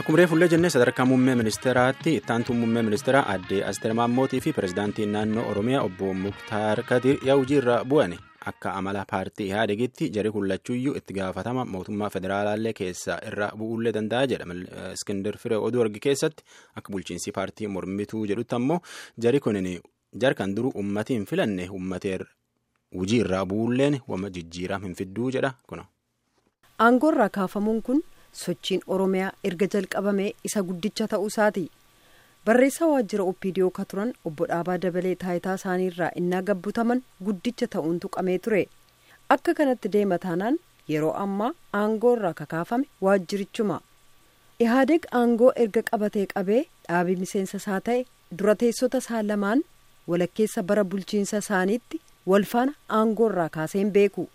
Akkuma reefullee jennee sadarkaa muummee ministeeraatti ittaantuun muummee ministeeraa aadde Asteer Maammootii fi pirezidaantiin naannoo Oromiyaa obbo Muktaar Kadir yaa'ujii irra bu'an akka amala paartii Ihaadegitti jari hullachuuyyuu itti gaafatama mootummaa federaalaallee keessaa irra bu'uullee danda'a jedha. Iskindir Firee oduu argi keessatti akka bulchiinsi paartii mormituu jedhutti ammoo jari kunin jarkan duru ummati hin filanne ummateer hujii irraa bu'uulleen wama jijjiiraa hin fidduu jedha kuna. Aangoorraa kaafamuun kun sochiin Oromiyaa erga jalqabamee isa guddicha ta'uu isaati. Barreessaa waajjira OPDO ka turan obbo Dhaabaa Dabalee taayitaa isaaniirraa innaa gabbutaman guddicha ta'uun tuqamee ture. Akka kanatti deema taanaan yeroo ammaa aangoorraa kakaafame waajjirichuma. Ihaadeg aangoo erga qabatee qabee dhaabii miseensa isaa ta'e dura teessota isaa lamaan walakkeessa bara bulchiinsa isaaniitti walfaana aangoorraa kaaseen beeku.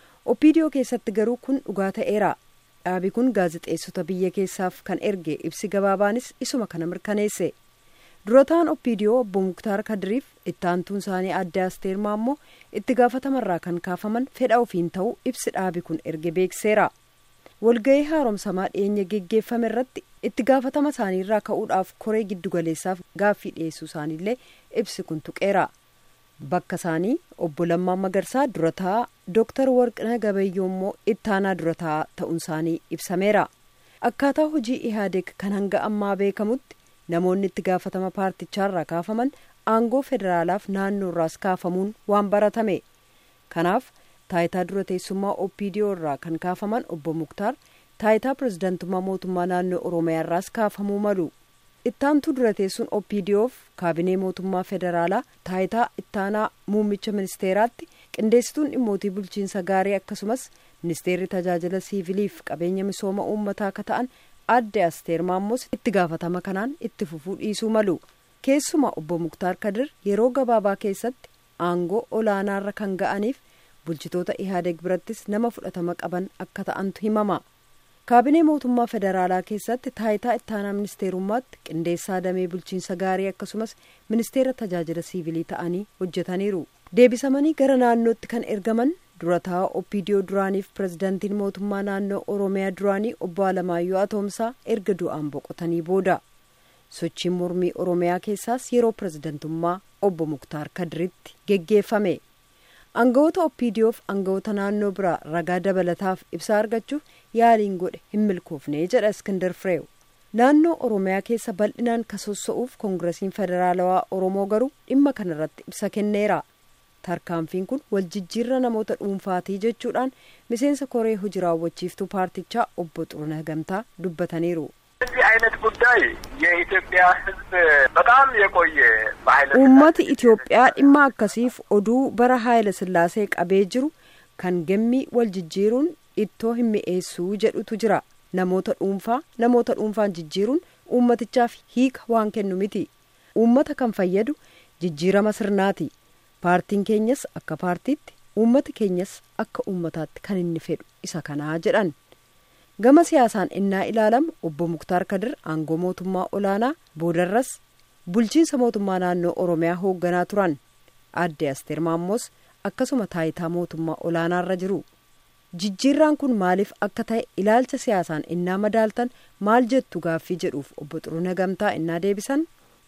OPDO keessatti garuu kun dhugaa ta'eera. dhaabi kun gaazexeessota biyya keessaaf kan erge ibsi gabaabaanis isuma kana mirkaneesse durataan opidiyoo obbo muktaar kadiriif ittaantuun isaanii adde asteer maammoo itti gaafatamarraa kan kaafaman fedha ofiin ta'uu ibsi dhaabi kun erge beekseera walga'ii haaromsamaa dhiyeenya geggeeffame irratti itti gaafatama isaaniirraa ka'uudhaaf koree giddugaleessaaf gaaffii dhiyeessuu isaaniillee ibsi kun tuqeera bakka isaanii obbo Lammaa Magarsaa durataa Dooktar Warqina Gabayyoo immoo ittaanaa durataa ta'uun isaanii ibsameera. Akkaataa hojii Ihaadeg kan hanga ammaa beekamutti namoonni itti gaafatama paartichaarraa kaafaman aangoo federaalaaf naannoorraas kaafamuun waan baratame. Kanaaf taayitaa dura teessummaa OPDO irraa kan kaafaman obbo Muktaar taayitaa pirezidantummaa mootummaa naannoo Oromiyaarraas kaafamuu malu. ittaantuu dura teessuun OPDOf kaabinee mootummaa federaalaa taayitaa ittaanaa muummicha ministeeraatti qindeessituun dhimmootii bulchiinsa gaarii akkasumas ministeerri tajaajila siiviliif qabeenya misooma uummataa akka ta'an adde asteer maammoos itti gaafatama kanaan itti fufuu dhiisuu malu keessuma obbo muktaar kadir yeroo gabaabaa keessatti aangoo olaanaarra kan ga'aniif bulchitoota ihaadeg birattis nama fudhatama qaban akka ta'antu himama. kaabinee mootummaa federaalaa keessatti taayitaa ittaanaa ministeerummaatti qindeessaa damee bulchiinsa gaarii akkasumas ministeera tajaajila siivilii ta'anii hojjetaniiru deebisamanii gara naannootti kan ergaman durataa opidiyoo duraaniif pirezidantiin mootummaa naannoo oromiyaa duraanii obbo Alamaayyoo Atoomsaa erga du'aan boqotanii booda sochiin mormii oromiyaa keessaas yeroo pirezidantummaa obbo Muktaar Kadiritti geggeeffame. aangawoota opidiyoof aangawoota naannoo biraa ragaa dabalataaf ibsaa argachuuf yaaliin godhe hin milkoofne jedha iskindar fireew naannoo oromiyaa keessa bal'inaan kasossa'uuf koongiresiin federaalawaa oromoo garuu dhimma kanarratti ibsa kenneera tarkaanfiin kun waljijjiirra namoota dhuunfaatii jechuudhaan miseensa koree hojii raawwachiiftuu paartichaa obbo Xurunee Gamtaa dubbataniiru. እዚህ አይነት ጉዳይ የኢትዮጵያ ሕዝብ በጣም የቆየ በኃይለ uummati Itoophiyaa dhimma akkasiif oduu bara haayila sillaasee qabee jiru kan gammii wal jijjiiruun ittoo hin mi'eessuu jedhutu jira namoota dhuunfaa namoota dhuunfaan jijjiiruun uummatichaaf hiika waan kennu miti uummata kan fayyadu jijjiirama sirnaati paartiin keenyas akka paartiitti uummati keenyas akka uummataatti kan inni fedhu isa kanaa jedhan. gama siyaasaan innaa ilaalamu obbo muktaar kadir aangoo mootummaa olaanaa boodarras bulchiinsa mootummaa naannoo oromiyaa hoogganaa turan adde asteer maammoos akkasuma taayitaa mootummaa olaanaarra jiru jijjiirraan kun maaliif akka ta'e ilaalcha siyaasaan innaa madaaltan maal jettu gaaffii jedhuuf obbo Xurunee Gamtaa innaa deebisan.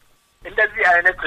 እንደዚህ አይነት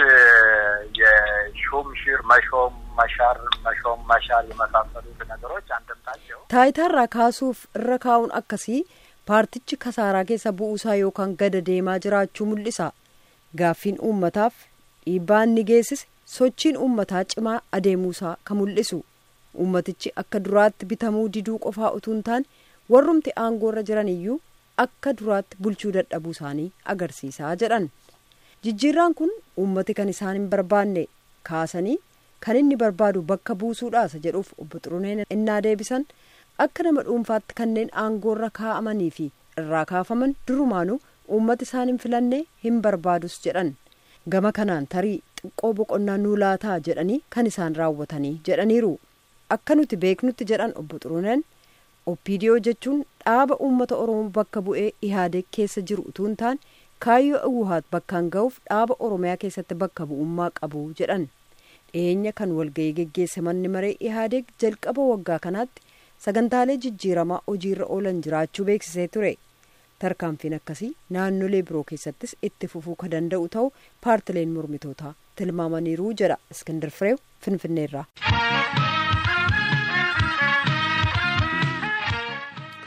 የሹም ሽር መሾም መሻር መሾም መሻር የመሳሰሉት ነገሮች አንድምታቸው taayitaarraa kaasuuf irra kaa'uun akkasii paartichi kasaaraa keessa bu'uusaa yookaan gada deemaa jiraachuu mul'isa gaaffiin uummataaf dhiibbaan ni geessise sochiin uummataa cimaa adeemuusaa kan mul'isu uummatichi akka duraatti bitamuu diduu qofaa utuu hin taane warrumti aangoorra jiran iyyuu akka duraatti bulchuu dadhabuu isaanii agarsiisaa jedhan jijjiirraan kun uummati kan isaan hin barbaanne kaasanii kan inni barbaadu bakka buusuudhaasa jedhuuf obbo Xuruneen innaa deebisan akka nama dhuunfaatti kanneen aangoorra kaa'amanii fi irraa kaafaman durumaanuu uummati isaan hin filanne hin barbaadus jedhan gama kanaan tarii xiqqoo boqonnaa nuu laataa jedhanii kan isaan raawwatanii jedhaniiru akka nuti beeknutti jedhan obbo Xuruneen opidiyoo jechuun dhaaba uummata oromoo bakka bu'ee ihaadeg keessa jiru utuu hin taane kaayyoo awuhaat bakkaan ga'uuf dhaaba oromiyaa keessatti bakka bu'ummaa qabu jedhan dhiyeenya kan walga'ii geggeesse manni maree ihaadeg jalqaba waggaa kanaatti sagantaalee jijjiiramaa hojiirra oolan jiraachuu beeksisee ture tarkaanfiin akkasii naannolee biroo keessattis itti fufuu ka danda'u ta'u paartileen mormitootaa tilmaamaniiru jedha iskindar fireew finfinneerraa.